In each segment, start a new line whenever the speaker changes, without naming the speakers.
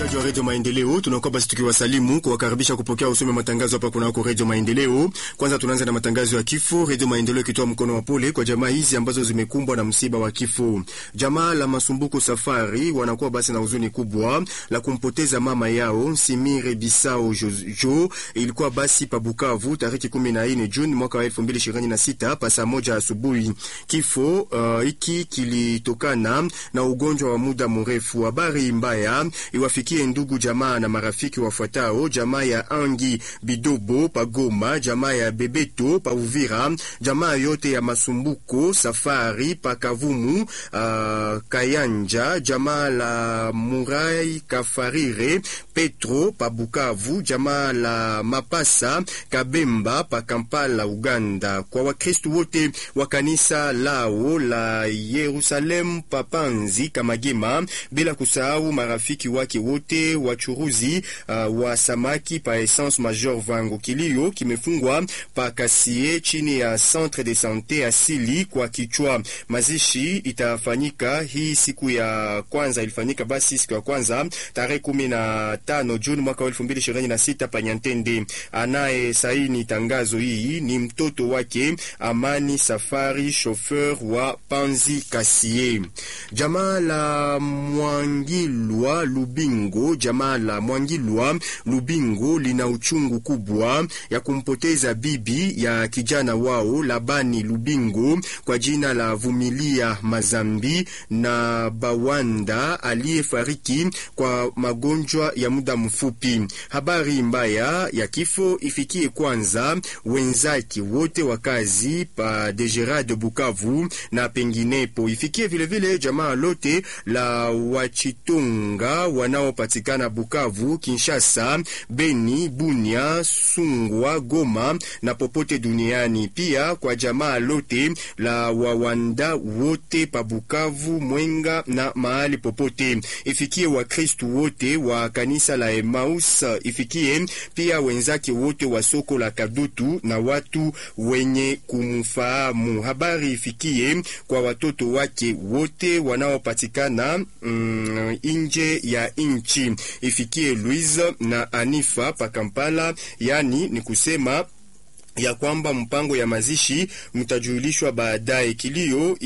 Wasikilizaji wa redio Maendeleo, tunakuwa basi tukiwasalimu kuwakaribisha kupokea usome matangazo hapa kunako redio Maendeleo. Kwanza tunaanza na matangazo ya kifo. Redio Maendeleo ikitoa mkono wa pole kwa jamaa hizi ambazo zimekumbwa na msiba wa kifo. Jamaa la Masumbuko Safari wanakuwa basi na huzuni kubwa la kumpoteza mama yao Nsimire Bisao Jojo. Ilikuwa basi pa Bukavu tarehe 14 Juni mwaka wa 2026 pa saa moja asubuhi. Kifo hiki uh, kilitokana na ugonjwa wa muda mrefu. Habari mbaya iwafikie ndugu jamaa na marafiki wafuatao: jamaa ya Angi Bidobo pa Goma, jamaa ya Bebeto pa Uvira, jamaa yote ya Masumbuko Safari pa Kavumu, uh, Kayanja, jamaa la Murai Kafarire Petro pa Bukavu, jamaa la Mapasa Kabemba pa Kampala Uganda. Kwa Wakristu wote wa kanisa lao la Yerusalemu pa Panzi Kamagema, bila kusahau marafiki wake wote wachuruzi uh, wa samaki pa Essence Major Vango. Kilio kimefungwa pa Kasie chini ya Centre de Sante asili kwa kichwa. Mazishi itafanyika hii siku ya kwanza, ilifanyika basi siku ya kwanza tarehe kumi na tano Juni mwaka wa elfu mbili ishirini na sita pa Nyantende. Anaye saini tangazo hii ni mtoto wake Amani Safari, chauffeur wa Panzi Kasie. Jamaa la Mwangilwa Lubingo, jamaa la Mwangilwa Lubingo lina uchungu kubwa ya kumpoteza bibi ya kijana wao Labani Lubingo kwa jina la Vumilia Mazambi na Bawanda aliyefariki kwa magonjwa ya muda mfupi. Habari mbaya ya kifo ifikie kwanza wenzake wote wa kazi pa Degerade Bukavu na penginepo, ifikie vilevile vile jamaa lote la Wachitonga wanaopatikana Bukavu, Kinshasa, Beni, Bunia, Sungwa, Goma na popote duniani. Pia kwa jamaa lote la Wawanda wote pa Bukavu, Mwenga na mahali popote. Ifikie Wakristu wote wa kanisa la Emmaus, ifikie pia wenzake wote wa soko la Kadutu na watu wenye kumfahamu. Habari ifikie kwa watoto wake wote wanaopatikana mm, nje ya nchi. Ifikie Louise na Anifa pa Kampala, yani ni kusema ya kwamba mpango ya mazishi mtajulishwa baadaye. Kilio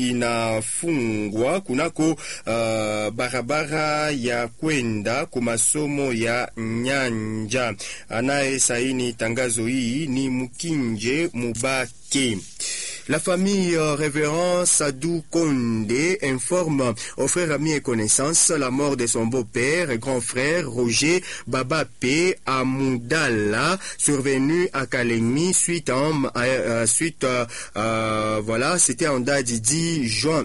inafungwa kunako uh, barabara ya kwenda kwa masomo ya Nyanja. Anaye saini tangazo hii ni Mkinje Mubake. La famille euh, révérend Sadou Kondé informe aux frères amis et connaissances la mort de son beau-père et grand frère Roger Babapé Amoudala, survenu à Kalemi suite à, euh, suite euh, voilà, c'était en date du 10 juin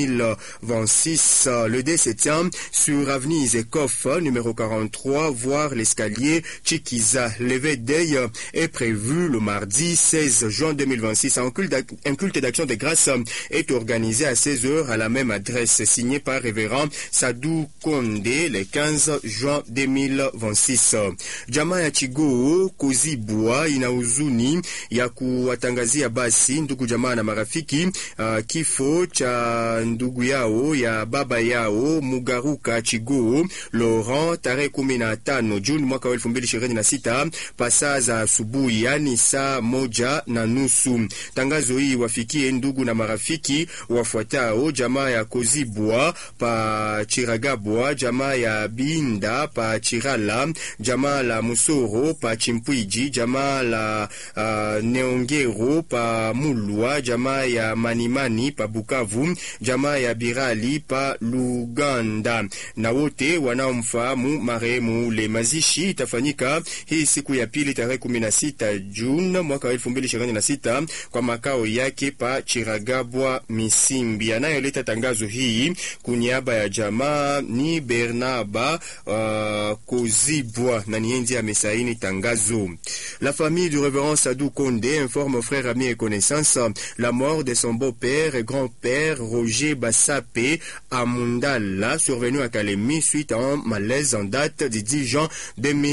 2026. Le décès sur avenue Zekoff, numéro 43, voire l'escalier Chikiza. Levé d'œil est prévu le mardi 16 juin 2026 en culte un culte d'action de grâce est organisé à 16h à la même adresse, signé par révérend Sadou Kondé le 15 juin 2026. Jamaa ya Chigoo Kozibwa ina huzuni ya kuwatangazia basi ndugu jamaa na marafiki uh, kifo cha ndugu yao ya baba yao Mugaruka Chigoo Laurent tarehe 15 Juni mwaka wa 2026 pasaa za asubuhi, yani saa moja na nusu. Tangazo hii wafikie ndugu na marafiki wafuatao: jamaa ya Kozibwa pa Chiragabwa, jamaa ya Binda pa Chirala, jamaa la Musoro pa Chimpwiji, jamaa la uh, Neongero pa Mulwa, jamaa ya Manimani pa Bukavu, jamaa ya Birali pa Luganda na wote wanaomfahamu marehemu ule. Mazishi itafanyika hii siku ya pili tarehe 16 Juni mwaka wa 2026 kwa makao yake pa Chiragabwa Misimbi. Anayoleta tangazo hii kuniaba ya jamaa ni Bernaba uh, Kozibwa na nienzi amesaini tangazo. La famille du révérend Sadou Kondé informe aux frères, amis et connaissances la mort de son beau-père et grand-père Roger Bassapé Amundala, survenu à Kalemi suite à un malaise en date du 10 juin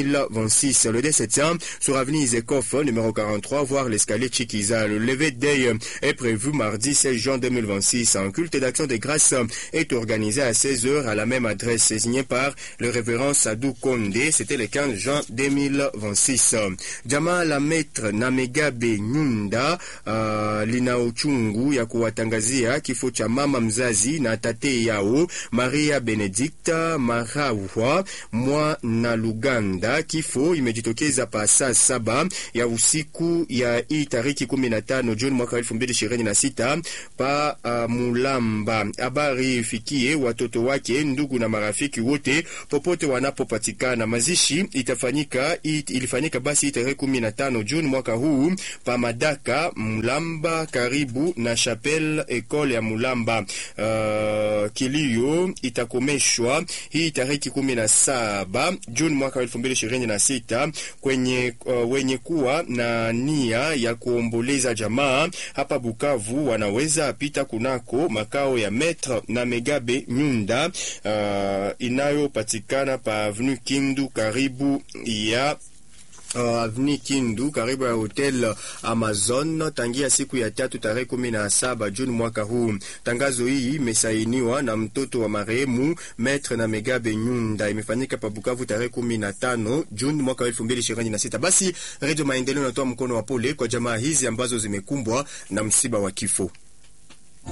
2026. Le décès sur avenue Izekoff, numéro 43, voire l'escalier Chikiza. Le lever d'œil est prévu mardi 16 juin 2026. Un culte d'action de grâce est organisé à 16h à la même adresse, signé par le révérend Sadou Kondé. C'était le 15 juin 2026. Jamaa la maître Namegabe Nyunda uh, lina uchungu ya kuwatangazia kifo cha mama mzazi na tate yao Maria Benedicta Marawa mwa na Luganda. Kifo imejitokeza pa saa saba ya usiku ya hii tariki 15 Juni mwaka 2026 pa uh, Mulamba. Habari ifikie watoto wake, ndugu na marafiki wote popote wanapopatikana. Mazishi itafanyika it, ilifanyika basi tarehe 15 Juni mwaka huu pa Madaka Mulamba, karibu na Chapelle Ecole ya Mulamba. Uh, kilio itakomeshwa hii tariki 17 Juni mwaka 2026 kwenye uh, wenye kuwa na nia ya kuomboleza jamaa hapa Bukavu wanaweza pita kunako makao ya Maître na Megabe Nyunda uh, inayopatikana pa Avenue Kindu karibu ya Uh, Avni Kindu karibu ya hotel Amazon tangia siku ya tatu tarehe kumi na saba Juni mwaka huu. Tangazo hii imesainiwa na mtoto wa marehemu Maître na Megabe Nyunda, imefanyika pa Bukavu tarehe kumi na tano Juni mwaka elfu mbili ishirini na sita. Basi Radio Maendeleo inatoa mkono wa pole kwa jamaa hizi ambazo zimekumbwa na msiba wa kifo.